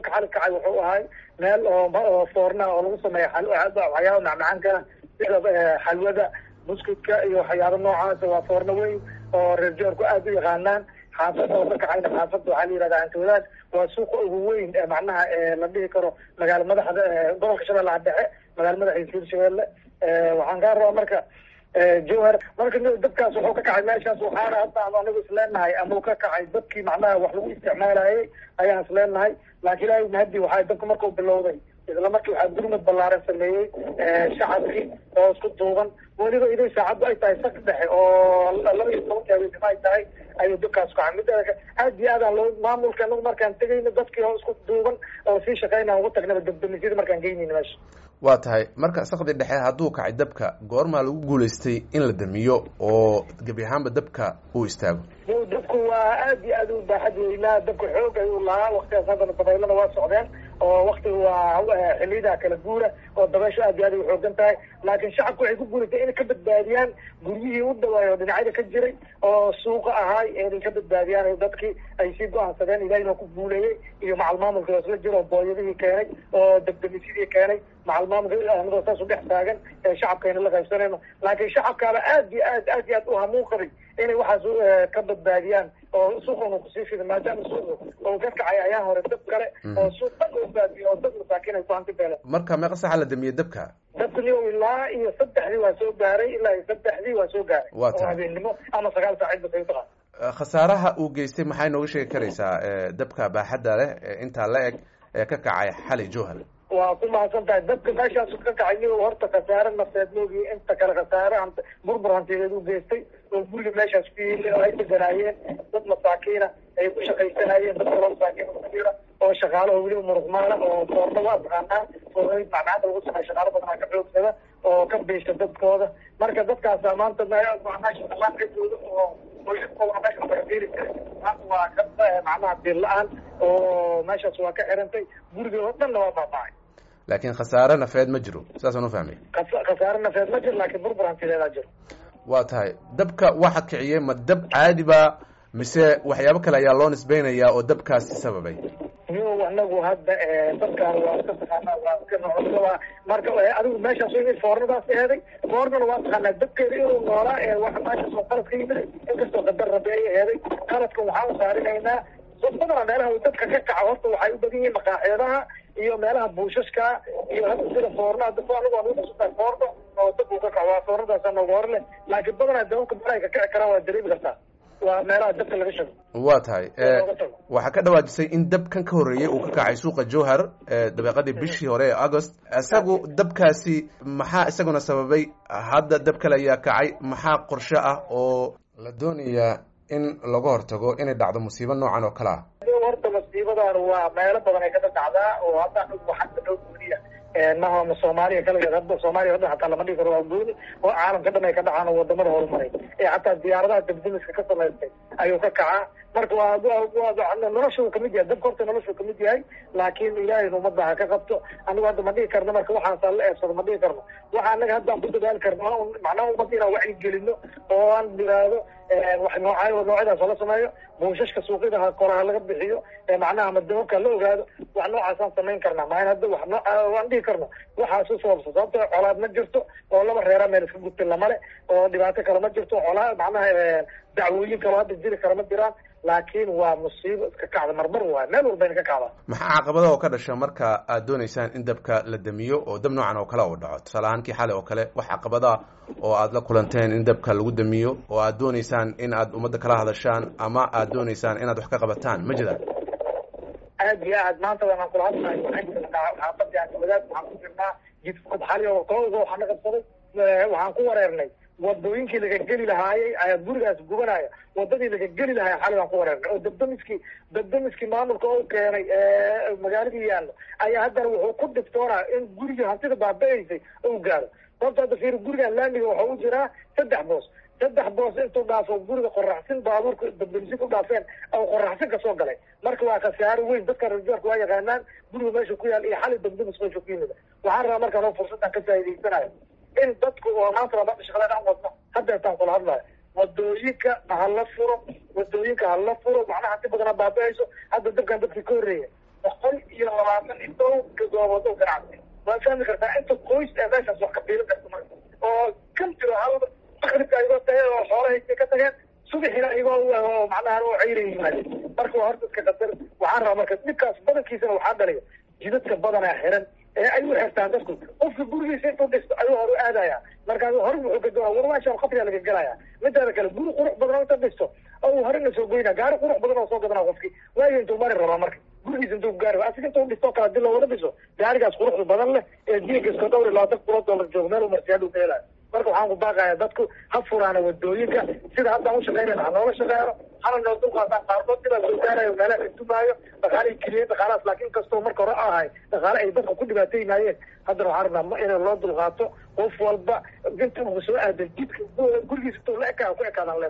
dabka xali kacay wuxuu ahay meel oo foorna oo lagu sameeya waxyaaba macmacaanka sida xalwada buskudka iyo waxyaaba noocaas waa foorno weyn oo reer joorku aada u yaqaanaan xaafada oo ka kacayna xaafada waxaa la yihahda antawadaad waa suuqa ugu weyn macnaha la dhihi karo magaala madaxda gobolka shabeellaha dhexe magaala madaxiisa hirshabeelle waxaan kaa rabaa marka jowhar marka dabkaas wuxuu ka kacay meeshaas waxaana hadda anigu isleenahay ama uu ka kacay dadkii macnaha wax lagu isticmaalayay ayaan isleenahay laakiin ilaahay mahadi waxaa dabka markuu bilowday isla markii waxaa gurmad ballaaran sameeyey shacabkii oo isku duuban weliba iday saacaddu ay tahay sak dhexe oo laba iyo tobanka habeenimo ay tahay ayuu dabkaas kacay mid aad iyo aadaan loo maamulka anagu markaan tegayno dadkii oo isku duuban oo sii shaqeynaan ugu tagnaba dabdamisyada markaan geynayna meesha waa tahay marka sakdi dhexe hadduu kacay dabka goormaa lagu guulaystay in la damiyo oo gebi ahaanba dabka uu istaago dabku waa aad iyo aad u baaxad weynaa dabka xoog ayuu lahaa waktigaas haddana dabaylana waa socdeen oo waktiga waa xiliyada kala guura oo dabaysho aad iyo aad ay uxoogan tahay laakiin shacabku waxay ku guulatay inay ka badbaadiyaan guryihii u dhawaay oo dhinacyada ka jiray oo suuqa ahaay inay ka badbaadiyaan dadkii ay sii go-aansadeen ilahina ku guuleeyey iyo macal maamulka oo isla jiro oo booyadihii keenay oo dabdamisyadii keenay macal maamulka anagoo saas u dhex taagan ee shacabkayna la qaybsanayno laakiin shacabkaaba aad iyo aad aad iyo aad u hamuun qabay inay waxaas ka badbaadiyaan oo suuqan kusii fida maadaama suuq oo ka kacay ayaa hore dab kale oo suuq dhan oo baadiyo oo dad masaakiin ay ku hanti beeleen marka meeqa saxa la damiyey dabka dabkani ilaa iyo saddexdii waa soo gaaray ilaa iyo saddexdii waa soo gaaray waa tahay habeennimo ama sagaal saacid ba saytaqaan khasaaraha uu geystay maxay nooga sheegi karaysaa dabka baaxadda leh intaa la eg ee ka kacay xali jowhar waa ku mahadsan tahay dabka meeshaas ka kacay ni horta khasaare nafteed moogiy inta kale khasaare burbur hantideed u geystay oo guriga meeshaas ku yimi oo ay deganaayeen dad masaakiina ay ku shaqaysanayeen dad kaloo masaakiin kujira oo shaqaalaha weliba muruqmaala oo foorna waa taqaanaa foornayd macnaada lagu sameeya shaqaalo badanaa ka xoogsada oo ka biisha dadkooda marka dadkaasa maanta meeshaqaaankajooda oo qoysaskooda meesha laga beeri jiray maanta waa ka macnaha biil la-aan oo meeshaas waa ka xirantay guriga oo dhanna waa baabacay laakiin khasaare nafeed ma jiro saasaan u fahmay khasaare nafeed ma jiro laakiin burbur hantideedaa jiro waa tahay dabka waxa kiciyey ma dab caadiba mise waxyaabo kale ayaa loo nisbeynayaa oo dabkaasi sababay yo anagu hadda dadkaan waa iska taqaanaa waa iska nocoaa marka adigu meeshaas foornadaas eeday foornana waa taqaanaa dabkeeda inuu noolaa ee wa meeshaas oo qalad ka yimid inkastoo qadar rabe ay eeday qaladka waxaan saarinaynaa dad badana meelaha dadka ka kaca horta waxay u badan yihiin maqaaxeedaha iyo meelaha buushashka iyo hadda sida foornaha dab anigu aan uxusutaa foorno oo dab uu ka kaco waa foornadaasa nooga hor leh laakiin badanaa dababka meelahay ka kici karaan waa dareemi kartaa waa meelaha dabka laga shago waa tahay waxaa ka dhawaajisay in dabkan ka horreeyey uu ka kacay suuqa jowhar dabeeqadii bishii hore ee agost isagu dabkaasi maxaa isaguna sababay hadda dab kale ayaa kacay maxaa qorshe ah oo la doonayaa in laga hortago inay dhacdo musiibo noocan oo kale ah horta masiibadan waa meelo badan ay kada dhacdaa oo hadda waxaa dhow gooniya maha soomaaliya kaligeed hadda soomaaliya hadda hataa lama dhigi karo waa gooni oo caalamka dhan ay ka dhacaan oo wadamada horumaray ee hataa diyaaradaha dabdamiska ka samaystay ayuu ka kacaa marka waa nolosha uu kamid yahay dabka horta nolosha uu kamid yahay laakiin ilaahayna ummadda ha ka qabto anigu hadda ma dhigi karno marka waxaasa la eebsado ma dhigi karno waxa anaga haddaan ku dadaali karno macnaha ummadda inaan wacyi gelino oo aan diraado wax nooca noocyadaas la sameeyo buushashka suuqyada koraha laga bixiyo macnaha madababka la ogaado wax noocaasaan samayn karnaa maa hadda wax noo waan dhihi karno waxaas u sababsa sababto colaad ma jirto oo laba reera meel iska gudta lamale oo dhibaato kale ma jirto colaa macnaha dacwooyin kaloo hadda jiri kara ma jiraan laakiin waa musiibo iska kacda marmar waay meel walbayna ka kacdaa maxaa caqabada oo ka dhasha marka aad dooneysaan in dabka la damiyo oo dab noocan oo kale uu dhaco tusaale ahaan kii xalay oo kale wax caqabada oo aad la kulanteen in dabka lagu damiyo oo aad dooneysaan in aad ummadda kala hadashaan ama aad dooneysaan inaad wax ka qabataan ma jiraan aad iyo aad maanta waaan kula hadlayo xaafadii aankamadaad waxaan ku jirnaa jidka xali oo kooga waxaan na qabsaday waxaan ku wareernay wadooyinkii laga geli lahaayey ayaa gurigaas gubanaya wadadii laga geli lahaay xali baan ku wareernay oo dabdamiskii dabdamiskii maamulka oo keenay magaaladii yaallo ayaa haddana wuxuu ku dhibtoonaa in gurigii hantida baaba-eysay ou gaaro sababta hadda fiir gurigan laamiga waxaa u jiraa saddex boos saddex boos intuu dhaafo guriga qoraxsin baabuurka dabdamisin u dhaafeen oo qoraxsin kasoo galay marka waa khasaaro weyn dadka rajoorka waa yaqaanaan guriga meesha ku yaal iyo xali dabdamis meesha ku yimid waxaan rabaa markaan oo fursaddan ka faa'idaysanayo in dadku oo maanta labaada shaqadan aan wadno hadda intaan kula hadlayo wadooyinka hala furo wadooyinka hala furo macnaha hanti badana baaba-ayso hadda dabkan dadkii ka horreeya boqol iyo dhowrka goobood oo ganacsi waad fahmi kartaa inta qoys ee meeshaas wax ka fiilin karta marka oo kan jiro hal makribka ayagoo tahay oo xoolahay ka tageen subaxina iyagoo macnaha oo cayra yimaadeen marka waa horta iska qadar waxaan rabaa marka dhibkaas badankiisana waxaa dhalaya jidadka badanaa xiran ee ay u xirtaan dadku qofka gurigiisa intuu dhisto ayuu hor u aadaya markaas hore wuxuu ka doona war meeshaan qabriga laga gelaya midaada kale guri qurux badan oo inta dhisto oo horena soo goyna gaari qurux badan oo soo gadana qofki waayo intuu mari rabaa marka gurigiisa intuu gaari asiga intuu dhisto kale hadii looga dhiso gaarigaas quruxda badan leh ee diinkaska dhowr iyo labaatan kulo dollar joogo meel marsi haduu ka helayo marka waxaan ku baaqaya dadku ha furaana wadooyinka sida haddaan ushaqeynayna ha noola shaqeeyno hana noo dulqaataan qaarkood ilaa soo gaarayo meelaha ka dumaayo dhaqaale keliyeen dhaqaalahaas laakiin kastoo marka hore ahay dhaqaale ay dadka ku dhibaataynaayeen haddana waxaan rabnaa in loo dulqaato qof walba inta uu soo aadan jidka gurigiisa intuu la ekaa ku ekaadaan